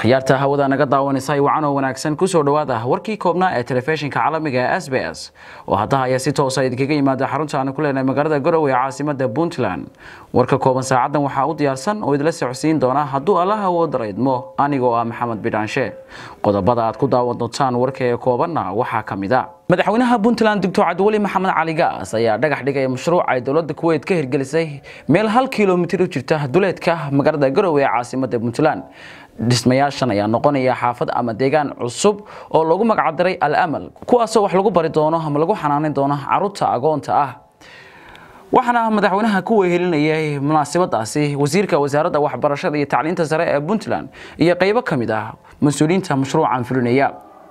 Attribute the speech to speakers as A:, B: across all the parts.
A: akhyaarta hawada naga daawanaysa wacan oo wanaagsan kusoo dhawaada warkii koobnaa ee telefishinka caalamiga ee s b s oo hadda ayaa si toosa idinkaga yimaada xarunta aan ku leenahay magaalada garowe ee caasimada puntland warka kooban saacadan waxaa u diyaarsan oo idila socodsiin doona hadduu allaha wooda idmo anigoo ah maxamed bidhaanshe qodobada aad ku daawan doontaan warka ee koobanna waxaa ka mid a madaxweynaha puntland doctor cabdiweli maxamed cali gaas ayaa dhagax dhigay mashruuc ay dowlada kuweyt ka hirgelisay meel hal kilomitir u jirta duleedka magaalada garowe ee caasimada puntland dhismayaashan ayaa noqonaya xaafad ama deegaan cusub oo lagu magacdaray al amal kuwaasoo wax lagu bari doono ama lagu xanaanin doono caruurta agoonta ah waxaana madaxweynaha ku wehelinayay munaasabadaasi wasiirka wasaaradda waxbarashada iyo tacliinta sare ee puntland iyo qaybo ka mid ah mas-uuliyiinta mashruucan fulinaya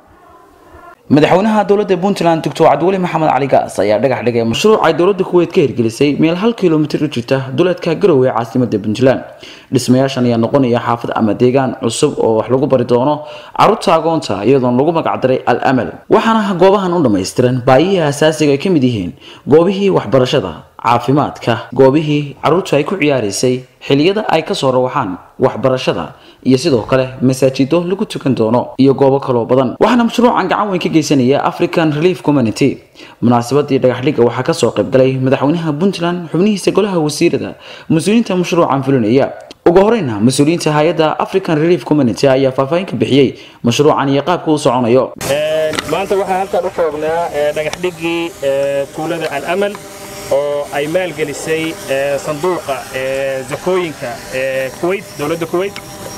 A: madaxweynaha dowladda puntland doctor cabdiweli maxamed cali gaas ayaa dhagax dhigay mashruuc ay dowladda kuweyt ka hirgelisay meel hal kilomitir u jirta duleedka garowe ee caasimada puntland dhismayaashan ayaa noqonaya xaafad ama deegaan cusub oo wax lagu bari doono caruurta agoonta iyadoona lagu magacdaray al amal waxaana goobahan u dhammaystiran baayihii asaasiga ay ka mid yihiin goobihii waxbarashada caafimaadka goobihii caruurtu ay ku ciyaaraysay xiliyada ay kasoo rawaxaan waxbarashada iyo sidoo kale masaajido lagu tukan doono iyo goobo kaloo badan waxaana mashruucan gacan weyn ka geysanaya african relief community munaasabadii dhagaxdhigga waxaa kasoo qaybgalay madaxweynaha puntland xubnihiisa golaha wasiirada mas-uuliyiinta mashruucan fulinaya ugu horeyna mas-uuliyiinta hay-adda african relief community ayaa faahfaahin ka bixiyey mashruucan iyo qaabka uu soconayo
B: maanta waxaan halkaan u joognaa dhagaxdhiggii tuulada alamal oo ay maalgelisay sanduuqa zakooyinka kuweyt dowladda kuweyt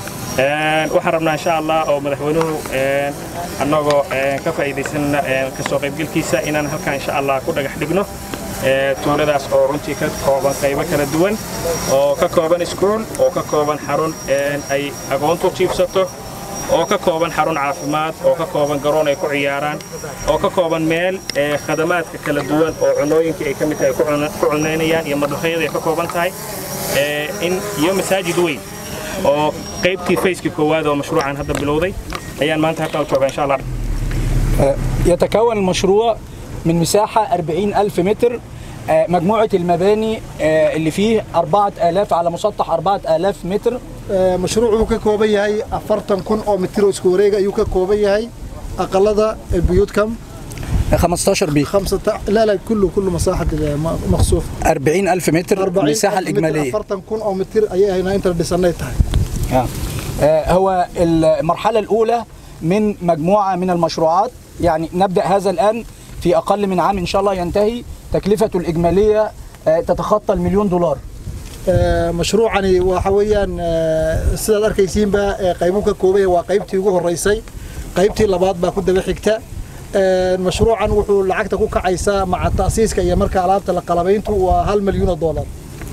B: waxaan rabnaa insha allah oo madaxweynuhu annagoo ka faa'iidaysanna kasoo qaybgelkiisa inaan halkaan insha allah ku dhagax dhigno tuuladaas oo runtii ka kooban qaybo kala duwan oo ka kooban iskuul oo ka kooban xarun ay agoontu jiibsato oo ka kooban xarun caafimaad oo ka kooban garoon ay ku ciyaaraan oo ka kooban meel khadamaadka kala duwan oo cunooyinkii ay ka mid tahay ku cunaynayaan iyo madhaxyada ay ka kooban tahay iyo masaajid weyn oo qaybtii fayskii koowaad oo mashruucan hadda bilowday ayaan maanta halkan u joogaa insha allah
C: يتكون المشروع من مساحة 40 ألف متر مجموعة المباني اللي فيه 4000 على مسطح 4000 متر
D: مشروع wuxuu ka kooban yahay afartan kun oo mitir oo isku wareega ayuu ka kooban yahay aqalada البيوت كم
C: 15 بي
D: خمسة لا لا كله كله مساحة مخصوص
C: 40 ألف متر المساحة الإجمالية
D: أفرتن كون أو متر أي هنا أنت اللي
C: هو المرحلة الأولى من مجموعة من المشروعات يعني نبدأ هذا الآن في أقل من عام إن شاء الله ينتهي تكلفته الإجمالية تتخطى المليون دولار
D: مشروعani waxa weeyaan sidaad arkaysiinba qaybuu ka koobaya waa qaybtii ugu horeysay qaybtii labaad baa ku daba xigta mashruucan wuxuu lacagta ku kacaysaa maca ta'siiska iyo marka alaabta la qalabayntu waa hal مليون دولار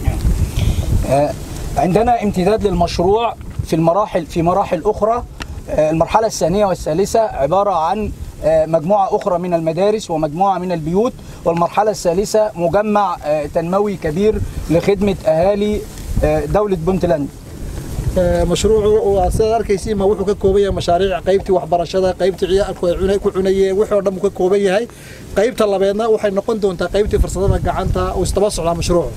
C: عندنا امتداد للمشروع في المراحل في مراحل أخرى المرحلة الثانية والثالثة عبارة عن مجموعة أخرى من المدارس ومجموعة من البيوت والمرحلة الثالثة مجمع تنموي كبير لخدمة أهالي دولة بنتلاند
D: مشروع sidaad arkaysiin ma wuxuu ka kooban yahay mashaariic qaybtii waxbarashada qaybtii ciyaalku ay ku cunayeen wixii oo dhan uu ka kooban yahay qaybta labeedna waxay noqon doontaa qaybtii farsamada gacanta uu istaba socdaa mashruucu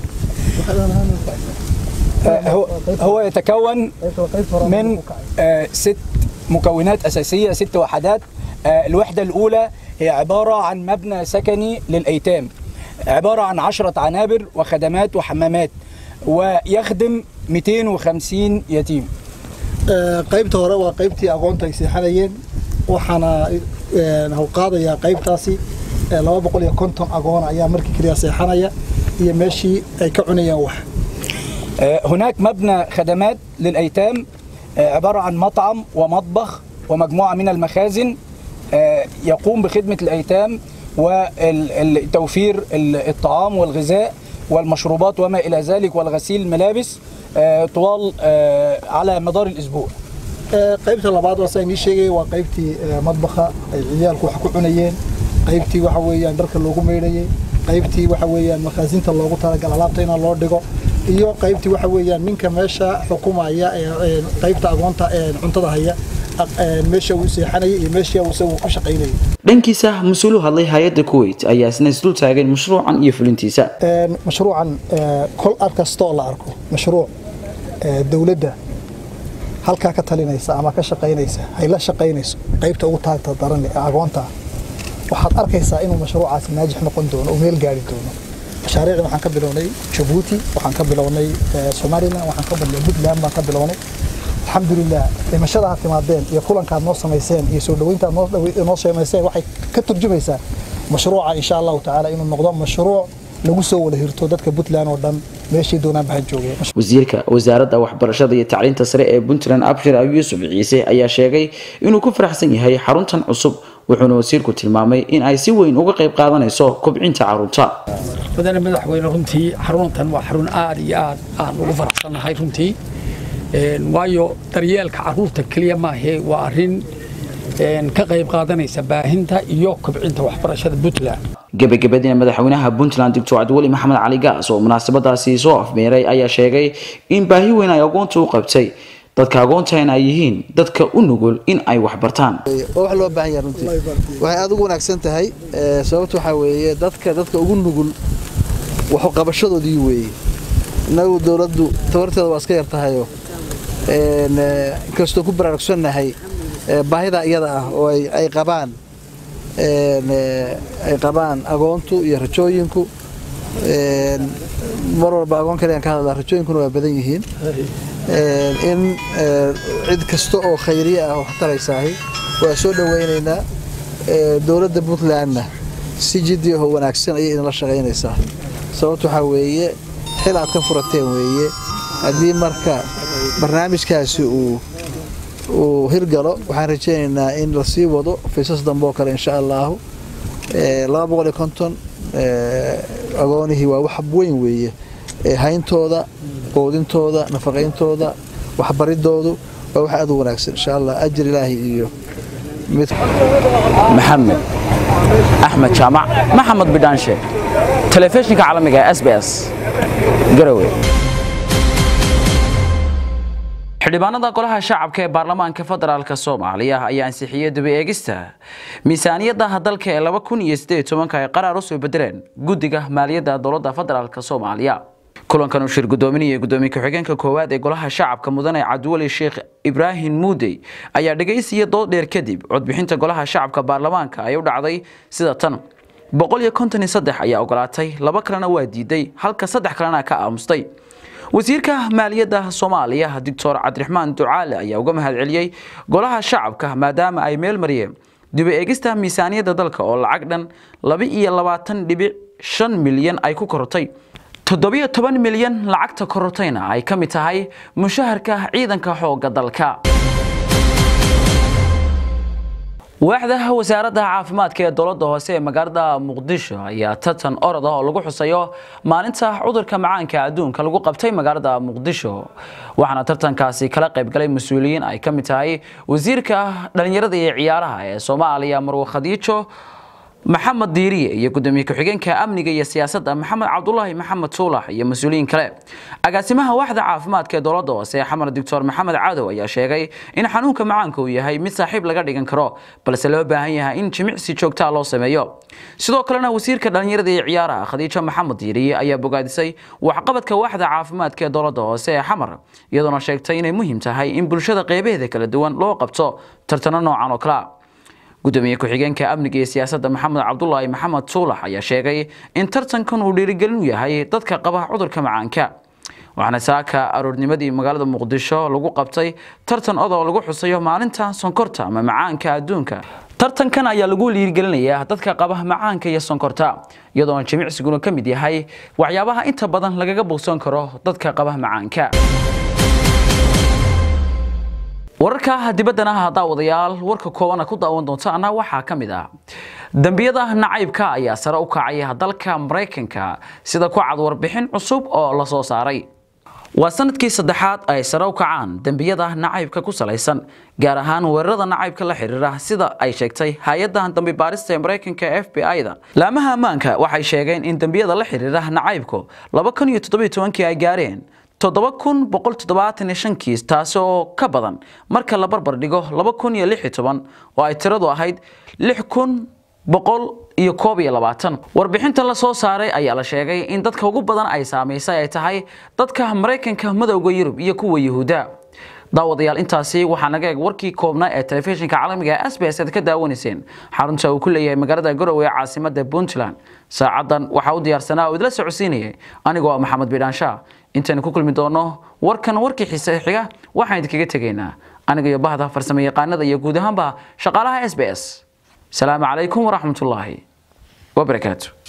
C: هو هو يتكون من ست مكونات أساسية ست وحدات الوحدة الأولى هي عبارة عن مبنى سكني للأيتام عبارة عن عشرة عنابر وخدمات وحمامات ويخدم 250 يتيم
D: qaybta hore waa qaybtii aqoonta ay seexanayeen waxaana hau qaadayaa qaybtaasi laba boqol iyo konton agoona ayaa markii keliya seexanaya iyo meeshii ay ka cunayeen wax
C: هناك مبنى خدمات للأيتام عبارة عن مطعم ومطبخ ومجموعة من المخازن يقوم بخدمة الأيتام وتوفير الطعام والغذاء والمشروبات وما إلى ذلك والغسيل الملابس طوال على مدار الأسبوع
D: qaybta labaad waa saa sheegay waa qaybtii madbaxa ay ciyaalku wax ku cunayeen qaybtii waxa weeyaan dharka loogu meydhayay qaybtii waxa weeyaan makaasinta loogu talagal alaabta in loo dhigo iyo qaybtii waxa weeyaan ninka meesha xukumaya ee qaybta agoonta ee cuntada haya meesha uu seexanayay iyo meesha uu isagu ku shaqaynayay
A: dhankiisa mas-uulu hadlay hay-adda kuweyt ayaa isna isdul taageen mashruucan iyo fulintiisa
D: mashruucan kol ar kastoo la arko mashruuc dowladda halkaa ka talinaysa ama ka shaqaynaysa hay la shaqaynayso qaybta ugu taagta daran ee agoonta waxaad arkaysaa inuu mashruucaasi naajix noqon doono oo meel gaari doono mashaariicda waxaan ka bilownay jabuuti waxaan ka bilownay somalilan waxaan ka bilownay puntland baan ka bilownay alxamdulilah dhimashada aad timaadeen iyo kulankaad noo samayseen iyo soo dhaweyntaad noo samayseen waxay ka turjumaysaa mashruuca insha allahu tacaala inuu noqdo mashruuc lagu soo wada hirto dadka puntland oo dhan meeshii doonaan bahan joogeen
A: wasiirka wasaaradda waxbarashada iyo tacliinta sare ee puntland abshir abi yuusuf ciise ayaa sheegay inuu ku faraxsan yahay xaruntan cusub wuxuuna wasiirku tilmaamay in ay si weyn uga qayb qaadanayso kobcinta carruurta
E: mudane madaxweyne runtii xaruntan waa xarun aad iyo aad aan ugu faraxsannahay runtii waayo daryeelka carruurta keliya maahee waa arrin ka qayb qaadanaysa baahinta iyo kobcinta waxbarashada puntland
A: gebagabadiina madaxweynaha puntland doctor cabdiweli maxamed cali gaas oo munaasabadaasi soo afmeeray ayaa sheegay in baahi weyn ay agoonta u qabtay dadka agoontahan ay yihiin dadka u nugul in ay wax bartaan
F: wax loo baahan yahay runtii waxay aad ugu wanaagsan tahay sababta waxaa weeye dadka dadka ugu nugul waxu qabashadoodii weeye innagu dowladdu tabarteeda waa iska yar tahayoo inkastoo ku baraarugsannahay baahida iyada ah oo ay qabaan ay qabaan agoontu iyo rajooyinku mar walba agoon kaliyan ka hadlaa rajooyinkuna waa badan yihiin in cid kasta oo khayriye ah oo waxtaraysaahi waa soo dhowaynaynaa dowladda puntlandna si jiddi ahoo wanaagsan ayay idinla shaqaynaysaa sababta waxaa weeye xil aad ka furateen weeye haddii marka barnaamijkaasi uu uu hirgalo waxaan rajaynaynaa in la sii wado faysas dambe oo kale insha allaahu laba boqol iyo konton agoonihii waa wax weyn weeye hayntooda quudintooda nafaqayntooda waxbaridoodu waa wax aad u wanaagsan insha allah ajir ilaahi iyo mid
A: maxamed axmed jaamac maxamed bidhaanshe telefishinka caalamiga s b s garowe xildhibaanada golaha shacabka ee baarlamaanka federaalk soomaaliya ayaa ansixiyey daba eegista miisaaniyadda dalka ee laba kun iyo sideed tobanka ay qaraar usoo bedeleen guddiga maaliyadda dowladda federaalk soomaaliya kulankan uu shir gudoominaya gudoomiye ku-xigeenka koowaad ee golaha shacabka mudane cabdiweli sheekh ibraahim muudey ayaa dhegaysiya dood dheer kadib codbixinta golaha shacabka baarlamaanka ay u dhacday sida tan boqol iyo konton iyo saddex ayaa ogolaatay laba kalena waa diiday halka saddex kalena ka aamustay wasiirka maaliyadda soomaaliya doctor cabdiraxmaan ducaale ayaa uga mahadceliyey golaha shacabka maadaama ay meel mariyeen diba eegista miisaaniyadda dalka oo lacag dhan laba iyo labaatan dhibic shan milyan ay ku korotay toddobiyo toban milyan lacagta korotayna ay ka mid tahay mushaharka ciidanka xoogga dalka waaxda wasaaradda caafimaadka ee dowladda hoose ee magaalada muqdisho ayaa tartan orod ah oo lagu xusayo maalinta cudurka macaanka adduunka lagu qabtay magaalada muqdisho waxaana tartankaasi kala qaybgalay mas-uuliyiin ay ka mid tahay wasiirka dhalinyarada iyo ciyaaraha ee soomaaliya marwe khadiijo maxamed diiriye iyo gudoomiye ku-xigeenka amniga iyo siyaasadda maxamed cabdulaahi maxamed tuulax iyo mas-uuliyiin kale agaasimaha waaxda caafimaadka ee dowladda hoose xamar doctor maxamed cadow ayaa sheegay in xanuunka macaanka uu yahay mid saaxiib laga dhigan karo balse loo baahan yahay in jimicsi joogtaa loo sameeyo sidoo kalena wasiirka dhalinyarada iyo ciyaaraha khadiijo maxamed diiriye ayaa bogaadisay waxqabadka waaxda caafimaadka ee dowladda hoose ee xamar iyadoona sheegtay inay muhiim tahay in bulshada qeybaheeda kala duwan loo qabto tartano noocan oo kalea gudoomiye ku-xigeenka amniga iyo siyaasadda maxamed cabdulaahi maxamed suulax ayaa sheegay in tartankan uu dhiirigelin u yahay dadka qaba cudurka macaanka waxaana saaka aroornimadii magaalada muqdisho lagu qabtay tartan odoo lagu xusayo maalinta sonkorta ama macaanka adduunka tartankan ayaa lagu dhiirigelinayaa dadka qaba macaanka iyo sonkorta iyadoona jimicsiguna ka mid yahay waxyaabaha inta badan lagaga bogsan karo dadka qaba macaanka wararka dibaddana haddaa wadayaal warka koobana ku daawan doontaana waxaa ka mid ah dembiyada nacaybka ayaa sare u kacaya dalka maraykanka sida ku cad warbixin cusub oo la soo saaray waa sanadkii saddexaad ay sare u kacaan dembiyada nacaybka ku salaysan gaar ahaan weerarada nacaybka la xiriira sida ay sheegtay hay-adda dambi baarista ee maraykanka f b i-da laamaha ammaanka waxay sheegeen in dembiyada la xiriira nacaybku laba kun iyo toddobiyo tobankii ay gaareen toddoba kun boqol toddobaatan iyo shan kiis taasi oo ka badan marka la barbar dhigo laba kun iyo lix iyo toban oo ay tiradu ahayd lix kun boqol iyo koob iyo labaatan warbixinta la soo saaray ayaa la sheegay in dadka ugu badan ay saamaysay ay tahay dadka maraykanka madowda yurub iyo kuwa yahuuda daawadayaal intaasi waxaa naga eeg warkii koobnaa ee telefishinka caalamiga ee SBS aad ka daawanayseen xarunta uu ku leeyahay magaalada garowe ee caasimada puntland saacadan waxaa u diyaarsanaa oo idila socodsiinayay anigoo ah maxamed bidhaansha intaynu ku kulmi doono warkan warkii xiise xiga waxaan idinkaga tegaynaa aniga iyo bahda farsamo yaqaanada iyo guud ahaanba shaqaalaha s b s salaamu calaykum waraxmatullaahi wabarakaatu